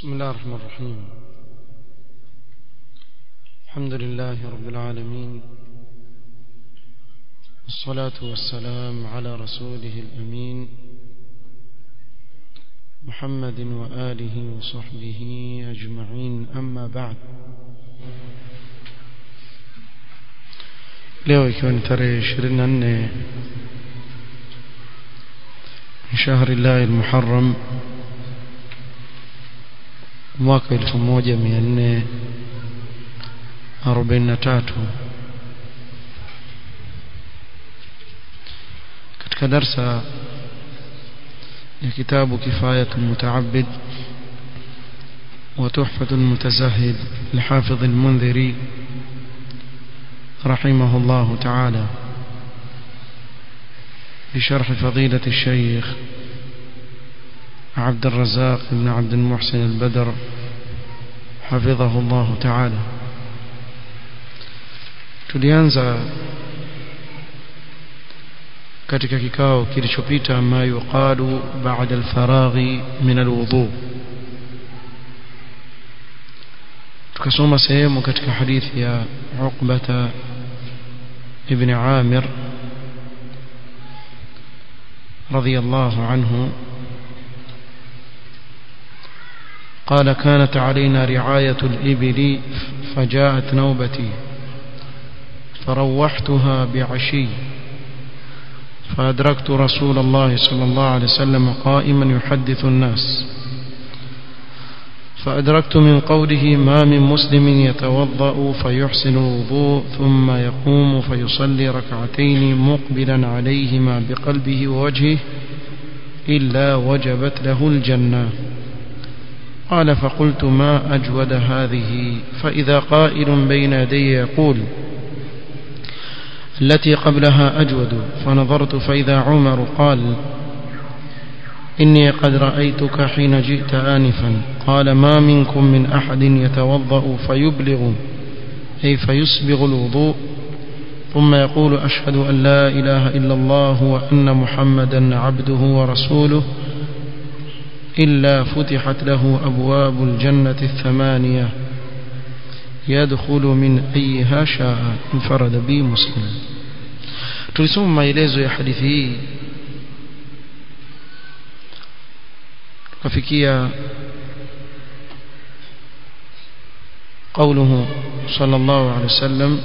بسم الله الرحمن الرحيم الحمد لله رب العالمين والصلاة والسلام على رسوله الأمين محمد وآله وصحبه أجمعين أما بعد leo ikiwa ni tarehe 24 شهر الله المحرم mwaka 1443 katika darsa ya kitabu kifayatu mutaabid وتحفة المتزهد لحافظ المنذري رحمه الله تعالى بشرح فضيلة الشيخ عبد الرزاق بن عبد المحسن البدر حفظه الله تعالى tulianza katika kikao kilichopita ma yuqalu ba'da al-faraghi min al-wudu tukasoma sehemu katika hadithi ya Uqbata ibn Amir radiyallahu anhu قال كانت علينا رعاية الإبل فجاءت نوبتي فروحتها بعشي فأدركت رسول الله صلى الله عليه وسلم قائما يحدث الناس فأدركت من قوله ما من مسلم يتوضأ فيحسن الوضوء ثم يقوم فيصلي ركعتين مقبلا عليهما بقلبه ووجهه إلا وجبت له الجنة قال فقلت ما أجود هذه فإذا قائل بين يدي يقول التي قبلها أجود فنظرت فإذا عمر قال إني قد رأيتك حين جئت آنفا قال ما منكم من أحد يتوضأ فيبلغ أي فيسبغ الوضوء ثم يقول أشهد أن لا إله إلا الله وأن محمدا عبده ورسوله إلا فتحت له أبواب الجنة الثمانية يدخل من أيها شاء انفرد به مسلم tulisoma maelezo ya hadithi hii tukafikia قوله صلى الله عليه وسلم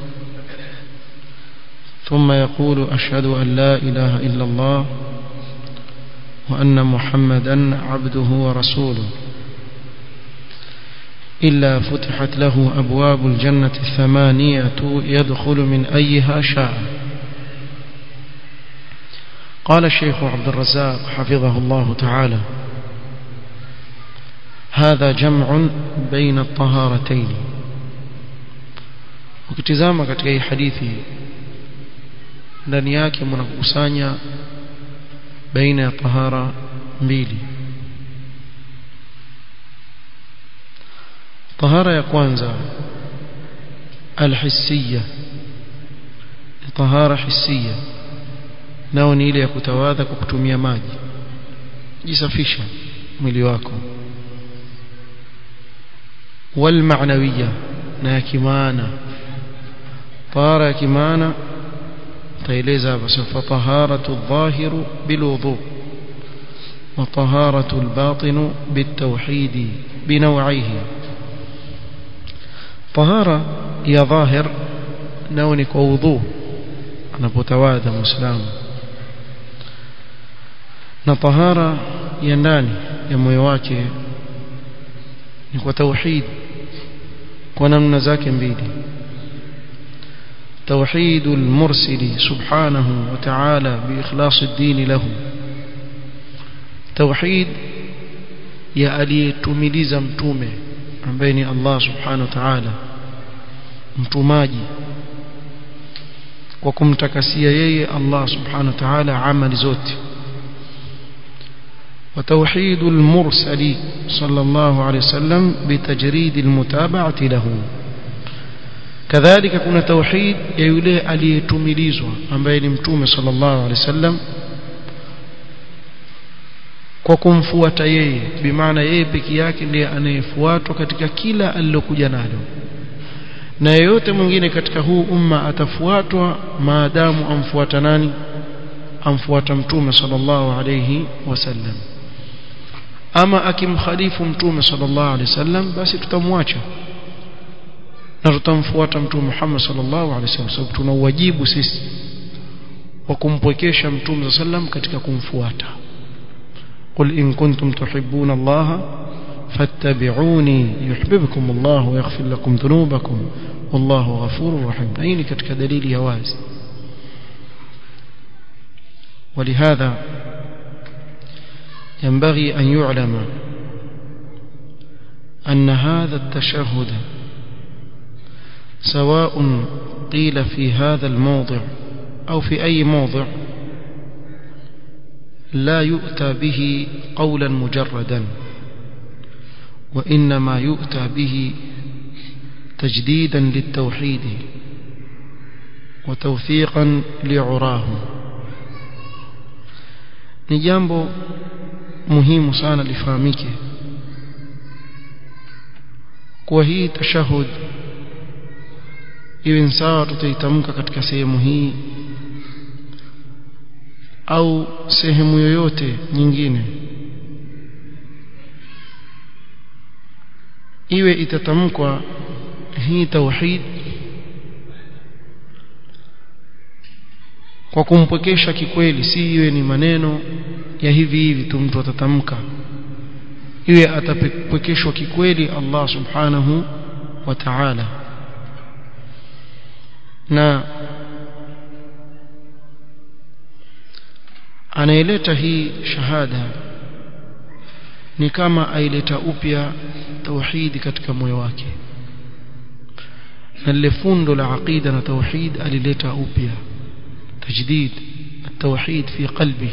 ثم يقول أشهد أن لا إله إلا الله وأن محمدا عبده ورسوله إلا فتحت له أبواب الجنة الثمانية يدخل من أيها شاء قال الشيخ عبد الرزاق حفظه الله تعالى هذا جمع بين الطهارتين ukitizama katika hii hadithi ndani yake mnakusanya baina ya tahara mbili tahara ya kwanza alhissiya tahara hissiya nao ni ile ya kutawadha kwa kutumia maji jisafisha mwili wako والمعنويه na ya kimaana tahara ya kimaana taeleza hapa sasa taharatu adh-dhahir bilwudu wa taharatu al-batin bitawhid binaw'ihi tahara ya dhahir nao ni kwa wudhu anapotawadha muislamu na tahara ya ndani ya moyo wake ni kwa tauhid kwa namna zake mbili توحيد المرسل سبحانه وتعالى بإخلاص الدين له توحيد يا aliyetumiliza mtume ambaye ni Allah subhanahu wa ta'ala mtumaji kwa kumtakasia yeye Allah subhanahu wa ta'ala amali zote وتوحيد المرسل صلى الله عليه وسلم بتجريد المتابعة له kadhalika kuna tauhid ya yule aliyetumilizwa ambaye ni mtume sallallahu alaihi wasallam kwa kumfuata yeye bimaana yeye peke yake ndiye anayefuatwa katika kila alilokuja nalo na yeyote mwingine katika huu umma atafuatwa maadamu amfuata nani amfuata mtume sallallahu alayhi wasallam ama akimkhalifu mtume sallallahu alayhi wasallam basi tutamwacha na tutamfuata mtume Muhammad sallallahu alayhi wasallam sababu tuna wajibu sisi wa kumpwekesha mtume sallam katika kumfuata قل إن كنتم تحبون الله فاتبعوني يحببكم الله ويغفر لكم ذنوبكم والله غفور رحيم أين كتك دليل يواز ولهذا ينبغي أن يعلم أن هذا التشهد سواء قيل في هذا الموضع أو في أي موضع لا يؤتى به قولا مجردا وإنما يؤتى به تجديدا للتوحيد وتوثيقا لعراه ni jambo muhimu sana lifahamike kuwa hii tashahud iwe sawa tutaitamka katika sehemu hii au sehemu yoyote nyingine iwe itatamkwa hii tauhid kwa kumpwekesha kikweli si iwe ni maneno ya hivi hivi tu mtu atatamka iwe atapwekeshwa kikweli Allah subhanahu wa ta'ala na anayeleta hii shahada ni kama aileta upya tauhidi katika moyo wake na lile fundo la aqida na tauhid alileta upya tajdid التوحيد في قلبه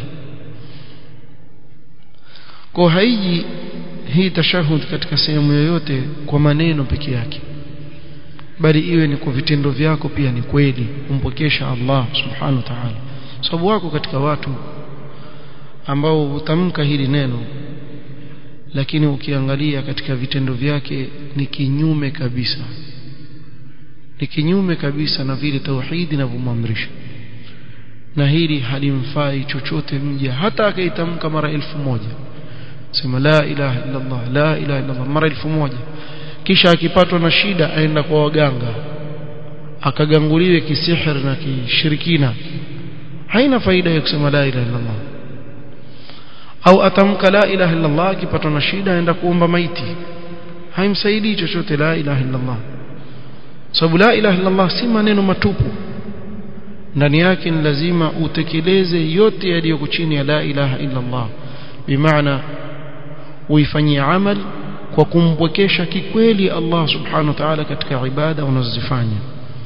kwa haiji hii tashahud katika sehemu yoyote kwa maneno peke yake bali iwe ni kwa vitendo vyako pia ni kweli kumpokesha Allah subhanahu wa ta'ala sababu wako katika watu ambao hutamka hili neno lakini ukiangalia katika vitendo vyake ni kinyume kabisa ni kinyume kabisa na vile tauhidi inavyomamrisha na hili halimfai chochote mja hata akaitamka mara elfu moja sema la ilaha illa Allah la ilaha illa Allah mara elfu moja kisha akipatwa na shida aenda kwa waganga akaganguliwe kisihir na kishirikina haina faida ya kusema la ilaha illa Allah au atamka la ilaha illa Allah akipatwa na shida aenda kuomba maiti haimsaidii chochote la ilaha illa Allah sababu la ilaha illa Allah si maneno matupu ndani yake ni lazima utekeleze yote yaliyoko chini ya la ilaha illa Allah bimaana uifanyie amal kwa kumpwekesha kikweli Allah subhanahu wa ta'ala katika ibada unazozifanya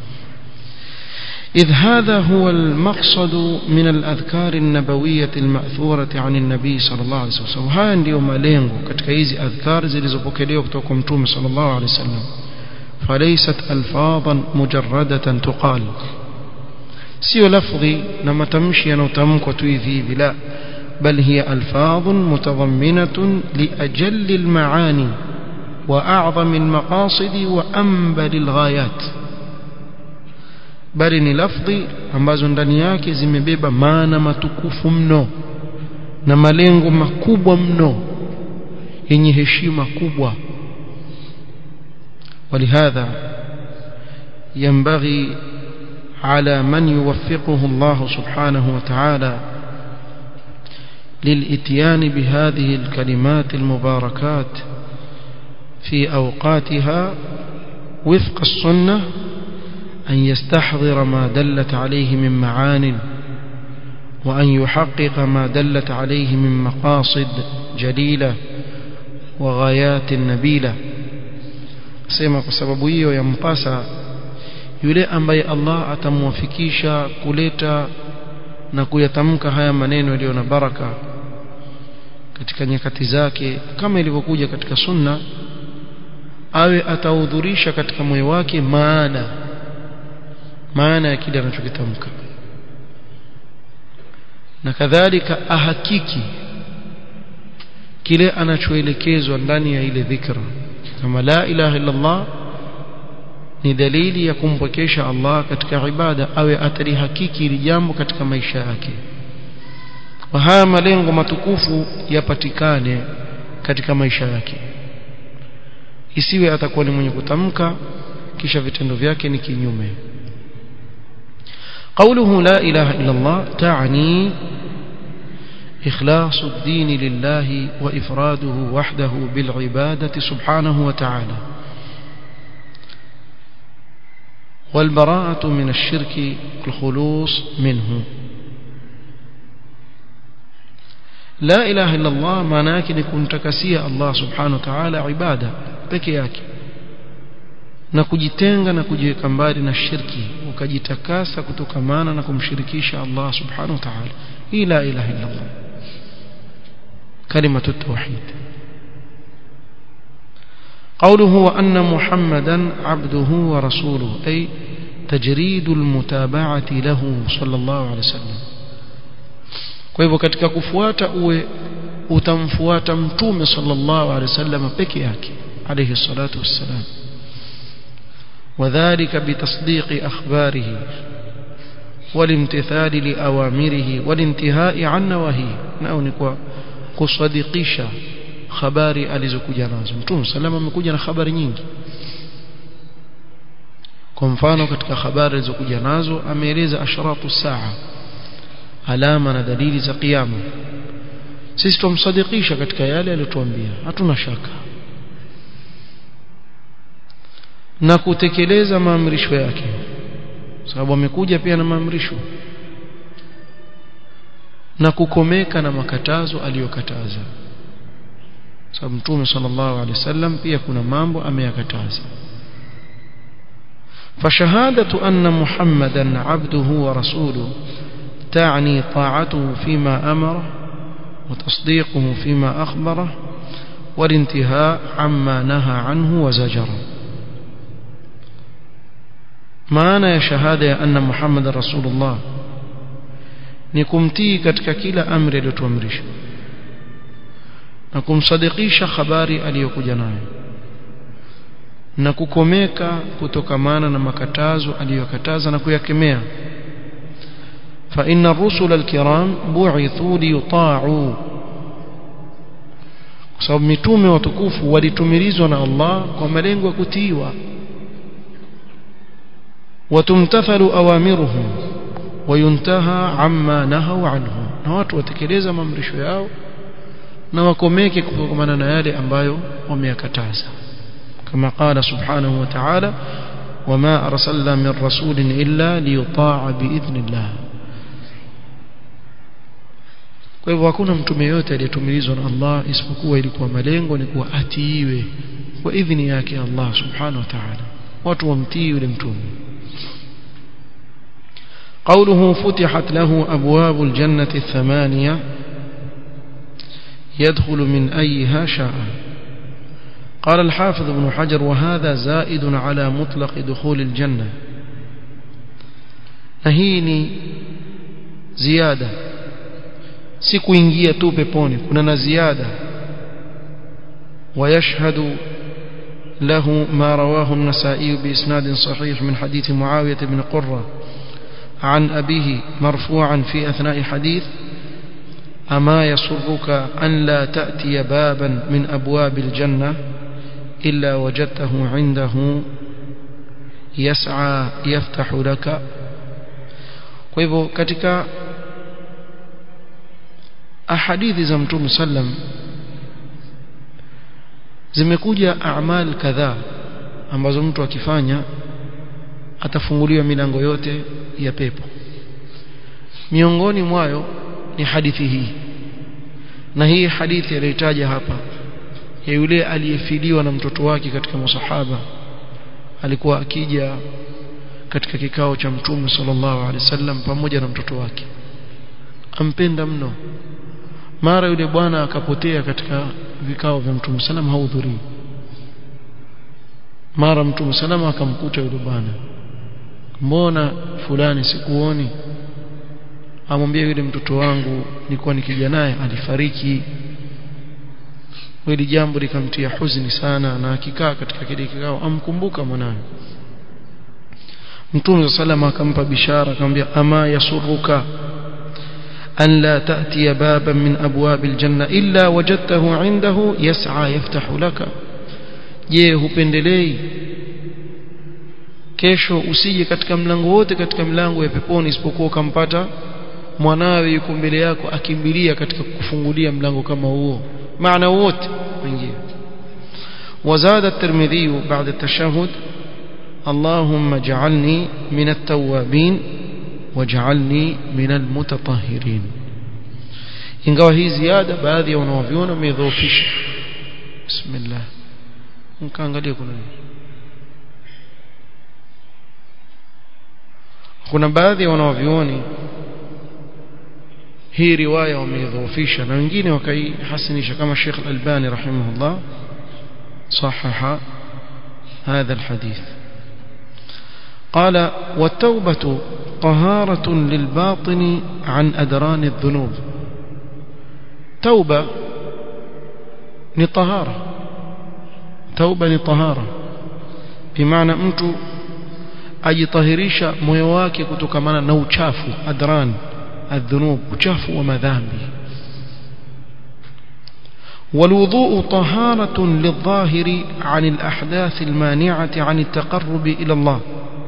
إذ هذا هو المقصد من الأذكار النبوية المأثورة عن النبي صلى الله عليه وسلم هذا ndio malengo katika hizi adhkar zilizopokelewa kutoka kwa mtume صلى الله عليه وسلم فليست ألفاظا مجردة تقال sio lafdhi na matamshi yanayotamkwa tu hivi hivi la bal hiya alfadh mutadhamminatun li ajalli almaani wa a'zam almaqasid wa anbal alghayat bali ni lafdhi ambazo ndani yake zimebeba maana matukufu mno na malengo makubwa mno yenye heshima kubwa ولهذا ينبغي على من يوفقه الله سبحانه وتعالى للاتيان بهذه الكلمات المباركات في أوقاتها وفق السنة أن يستحضر ما دلت عليه من معان وأن يحقق ما دلت عليه من مقاصد جليلة وغايات نبيلة سيما بسبب hiyo yampasa yule ambaye Allah atamwafikisha kuleta na kuyatamka haya maneno yaliyo na baraka katika nyakati zake kama ilivyokuja katika sunna awe atahudhurisha katika moyo wake maana maana ya kile anachokitamka na kadhalika ahakiki kile anachoelekezwa ndani ya ile dhikra kama la ilaha illa Allah ni dalili ya kumpokesha Allah katika ibada awe atalihakiki hili jambo katika maisha yake wa haya malengo matukufu yapatikane katika maisha yake isiwe atakuwa ni mwenye kutamka kisha vitendo vyake ni kinyume قوله لا إله إلا الله تعني إخلاص الدين لله وإفراده وحده بالعبادة سبحانه وتعالى والبراءة من الشرك الخلوص منه لا إله إلا الله معناك نكون تكسية الله سبحانه وتعالى عبادة بكياك na kujitenga na kujiweka mbali na shirki ukajitakasa kutokamana na kumshirikisha Allah subhanahu wa ta'ala hii la ilaha illa Allah kalimatu tauhid قوله وأن محمدا عبده ورسوله أي تجريد المتابعة له صلى الله عليه وسلم kwa hivyo katika kufuata uwe utamfuata mtume sallallahu alaihi wasallam peke yake alayhi salatu wassalam وذلك بتصديق أخباره والامتثال لأوامره والانتهاء عن نواهيه nao ni kwa kusadikisha habari alizokuja nazo mtume salama amekuja na habari nyingi kwa mfano katika habari alizokuja nazo ameeleza ashratu saa alama na dalili za kiyama sisi tumsadikisha katika yale aliyotuambia hatuna shaka na kutekeleza maamrisho yake sababu amekuja pia na maamrisho na kukomeka na makatazo aliyokataza sababu mtume sallallahu alaihi wasallam pia kuna mambo ameyakataza فشهادة أن محمدا عبده ورسوله تعني طاعته فيما أمره وتصديقه فيما أخبره والانتهاء عما نهى عنه وزجره maana ya shahada ya anna muhammad rasulullah ni kumtii katika kila amri aliyotuamrisha na kumsadikisha habari aliyokuja nayo na kukomeka kutokamana na makatazo aliyokataza na kuyakemea fa inna ar-rusula al-kiram bu'ithu liyuta'u kwa sababu mitume watukufu walitumilizwa na Allah kwa malengo ya kutiiwa وتمتثل أوامرهم وينتهى عما نهوا عنه na watu watekeleza maamrisho yao na wakomeke kutokana na yale ambayo wameyakataza kama qala subhanahu wa ta'ala wama arsalna min rasulin illa liyuta'a biidhnillah kwa hivyo hakuna mtume yote aliyetumilizwa na Allah isipokuwa ilikuwa malengo ni kuwa atiiwe kwa idhini yake Allah subhanahu wa ta'ala watu wamtii yule mtume قوله فتحت له أبواب الجنة الثمانية يدخل من أيها شاء قال الحافظ ابن حجر وهذا زائد على مطلق دخول الجنة نهيني زيادة سikuingia tu peponi kuna na ziada ويشهد له ما رواه النسائي بإسناد صحيح من حديث معاوية بن قرة عن أبيه مرفوعا في أثناء حديث أما يسرك أن لا تأتي بابا من أبواب الجنة إلا وجدته عنده يسعى يفتح لك kwa hivyo katika ahadithi za mtume sallam zimekuja amal kadhaa ambazo mtu akifanya atafunguliwa milango yote ya pepo miongoni mwayo ni hadithi hii na hii hadithi aliyotaja hapa ya yule aliyefiliwa na mtoto wake katika masahaba alikuwa akija katika kikao cha mtume sallallahu alaihi wasallam pamoja na mtoto wake ampenda mno mara yule bwana akapotea katika vikao vya mtume sallam hahudhurii mara mtume sallam akamkuta yule bwana mbona fulani sikuoni amwambia yule mtoto wangu nilikuwa nikija naye alifariki hili jambo likamtia huzuni sana na akikaa katika kile kikao amkumbuka mwanawe Mtume salama akampa bishara akamwambia ama yasuruka an la ta'ti baban min abwabil janna illa wajadtahu indahu yas'a yaftahu laka je hupendelei kesho usije katika mlango wote katika mlango ya peponi isipokuwa ukampata mwanawe yuko mbele yako akimbilia katika kufungulia mlango kama huo maana wote wengine وزاد الترمذي بعد التشهد اللهم اجعلني من التوابين واجعلني من المتطهرين ingawa hii ziada baadhi ya wanaoviona wamedhoofisha bismillah mkaangalia kuna nini kuna baadhi ya wanaovioni hii riwaya wameidhoofisha na wengine wakaihasinisha kama Sheikh Al-Albani rahimahullah صحح هذا الحديث قال والتوبة طهارة للباطن عن أدران الذنوب توبة نطهارة توبة نطهارة بمعنى mtu ajitahirisha moyo wake kutokamana na uchafu adran adhunub uchafu wa madhambi والوضوء طهارة للظاهر عن الأحداث المانعة عن التقرب إلى الله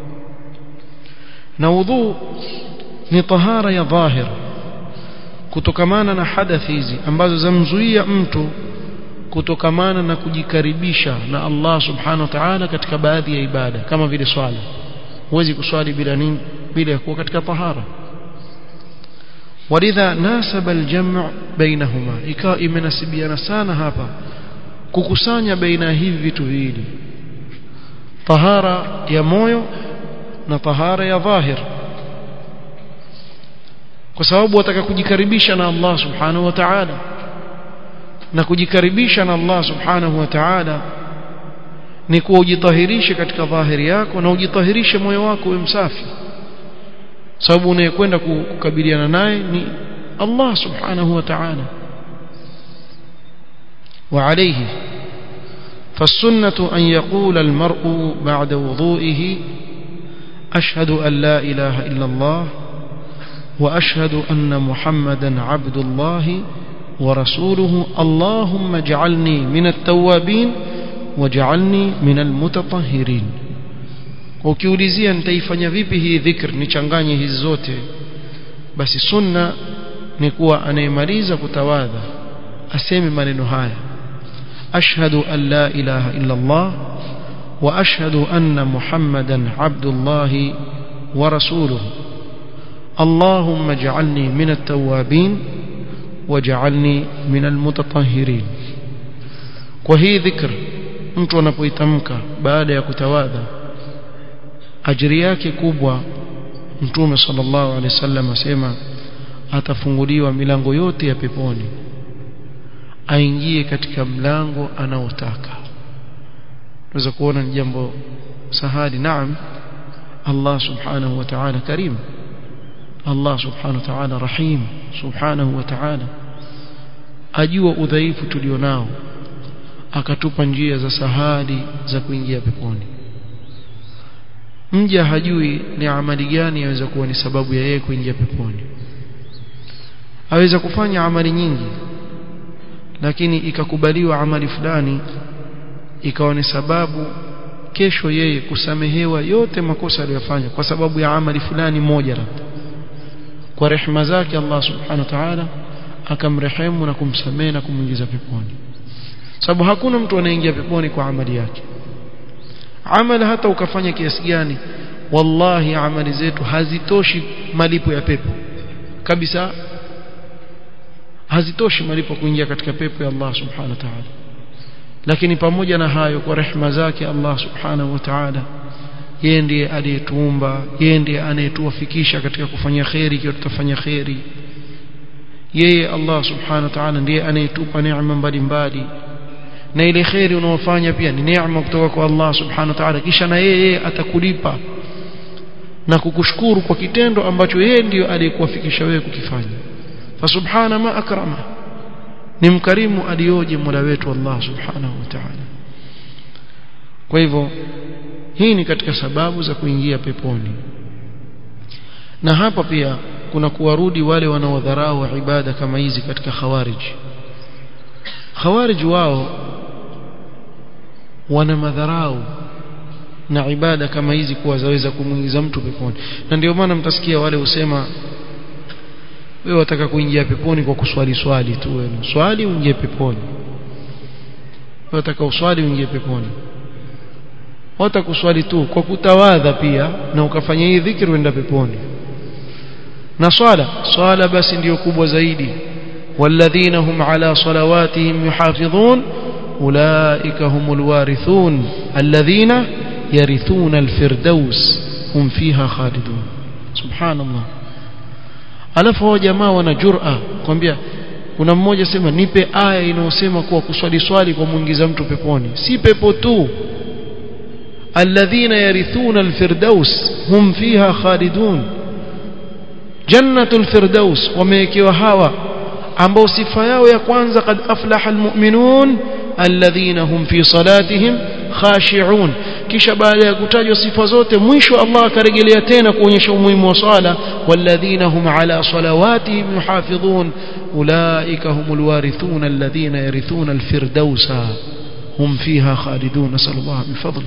نوضوء نطهارة يا ظاهر kutokamana na hadathi hizi ambazo zamzuia mtu kutokamana na kujikaribisha na Allah subhanahu wa ta'ala katika baadhi ya ibada kama vile swala huwezi kuswali bila nini bila kuwa katika tahara ولذا ناسب الجمع بينهما ikawa imenasibiana sana hapa kukusanya baina hivi vitu viwili tahara ya moyo na tahara ya dhahir kwa sababu wataka kujikaribisha na Allah subhanahu wa ta'ala na kujikaribisha na Allah subhanahu wa ta'ala ni kuwa ujitahirishe katika dhahiri yako na ujitahirishe moyo wako uwe msafi sababu unayekwenda kukabiliana naye ni Allah subhanahu wa ta'ala وعليه فالسنة أن يقول المرء بعد وضوئه أشهد أن لا إله إلا الله وأشهد أن محمدا عبد الله ورسوله اللهم اجعلني من التوابين واجعلني من المتطهرين ukiulizia nitaifanya vipi hii dhikr nichanganye hizi zote basi sunna ni kuwa anayemaliza kutawadha aseme maneno haya ashhadu an la ilaha illa Allah wa ashhadu anna muhammadan abdullah wa rasuluhu اللهم اجعلني من التوابين واجعلني من المتطهرين وهي ذكر mtu anapoitamka baada ya kutawadha ajiri yake kubwa mtume sallallahu alaihi wasallam asema atafunguliwa milango yote ya peponi aingie katika mlango anaotaka tunaweza kuona ni jambo sahali naam Allah subhanahu wa ta'ala karim Allah subhanahu wa ta'ala rahim subhanahu wa ta'ala ajua udhaifu tulionao akatupa njia za sahali za kuingia peponi mja hajui ni amali gani yaweza kuwa ni sababu ya yeye kuingia peponi aweza kufanya amali nyingi lakini ikakubaliwa amali fulani ikawa ni sababu kesho yeye kusamehewa yote makosa aliyofanya kwa sababu ya amali fulani moja labda kwa rehema zake Allah subhanahu wa ta'ala akamrehemu na kumsamehe na kumuingiza peponi sababu hakuna mtu anaingia peponi kwa amali yake amali hata ukafanya kiasi gani wallahi amali zetu hazitoshi malipo ya pepo kabisa hazitoshi malipo kuingia katika pepo ya Allah subhanahu wa ta'ala lakini pamoja na hayo kwa rehema zake Allah subhanahu wa ta'ala yeye ndiye aliyetuumba yeye ndiye anayetuwafikisha katika kufanya khairi ikiwa tutafanya khairi yeye Allah subhanahu wa ta'ala ndiye anayetupa neema mbalimbali na ile khairi unaofanya pia ni neema kutoka kwa Allah subhanahu wa ta'ala kisha na yeye atakulipa na kukushukuru kwa kitendo ambacho yeye ndiyo aliyekuwafikisha wewe kukifanya fasubhana ma akrama ni mkarimu alioje Mola wetu Allah subhanahu wa ta'ala kwa hivyo hii ni katika sababu za kuingia peponi na hapa pia kuna kuwarudi wale wanaodharau ibada kama hizi katika khawarij khawarij wao wana madharau na ibada kama hizi kuwa zaweza kumuingiza mtu peponi na ndio maana mtasikia wale husema wewe wataka kuingia peponi kwa kuswali swali tu wewe swali uingie peponi wewe wataka uswali uingie peponi hata kuswali tu kwa kutawadha pia na ukafanya hii dhikri uenda peponi na swala swala basi ndiyo kubwa zaidi والذين هم على صلواتهم يحافظون أولئك هم الوارثون الذين يرثون الفردوس هم فيها خالدون سبحان الله alafu hao jamaa wana jur'a kwambia kuna mmoja sema nipe aya inayosema kuwa kuswali swali kwa muingiza mtu peponi si pepo tu alladhina yarithuna alfirdaus hum fiha khalidun jannatul firdaus wamewekewa hawa ambao sifa yao ya kwanza kad aflaha almu'minun alladhina hum fi salatihim khashi'un kisha baada ya kutajwa sifa zote mwisho Allah akarejelea tena kuonyesha umuhimu wa swala walladhina hum ala salawatihim yuhafidhun ulaika humul warithun alladhina yarithuna alfirdausa hum fiha khalidun nasallallahu min fadli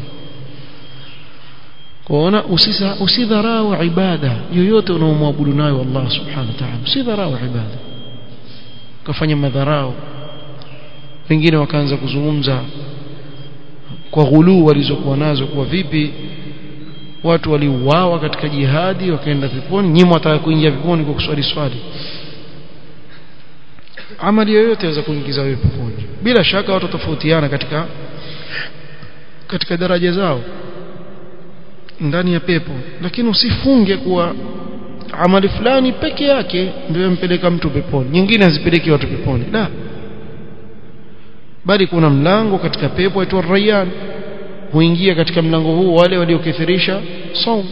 kuona usidharau ibada yoyote unaomwabudu nayo Allah subhanahu wa ta'ala usidharau ibada kafanya madharau wengine wakaanza kuzungumza kwa ghuluu walizokuwa nazo kwa vipi watu waliuawa katika jihadi wakaenda peponi nyinyi wataka kuingia peponi kwa kuswali swali amali yoyote inaweza kuingiza wewe peponi bila shaka watu tofautiana katika katika daraja zao ndani ya pepo lakini usifunge kuwa amali fulani peke yake ndio yampeleka mtu peponi nyingine hazipeleki watu peponi la bali kuna mlango katika pepo aitwa Rayyan huingia katika mlango huu wale waliokithirisha saum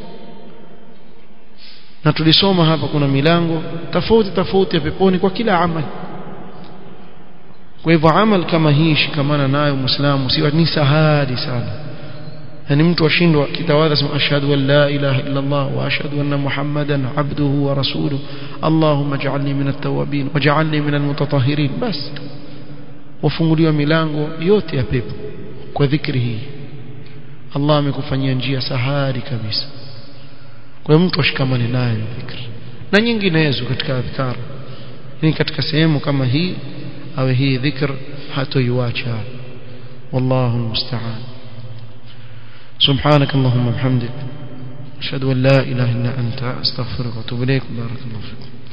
na tulisoma hapa kuna milango tofauti tofauti ya peponi kwa kila amali kwa hivyo amal kama hii shikamana nayo muislamu si ni sahali sana yani mtu ashindwa kitawadha sema ashhadu an la ilaha illa Allah wa ashhadu anna muhammadan abduhu wa rasuluhu allahumma ij'alni min at-tawwabin waj'alni min al-mutatahhirin bas wafunguliwa milango yote ya pepo kwa dhikri hii Allah amekufanyia njia sahari kabisa kwa hiyo mtu ashikamane nayo dhikri na nyinginezo katika adhkar ni katika sehemu kama hii awe hii dhikr hatoiacha wallahu almusta'an سبحانك اللهم وبحمدك أشهد أن لا إله إلا أنت أستغفرك وأتوب إليك بارك الله فيكم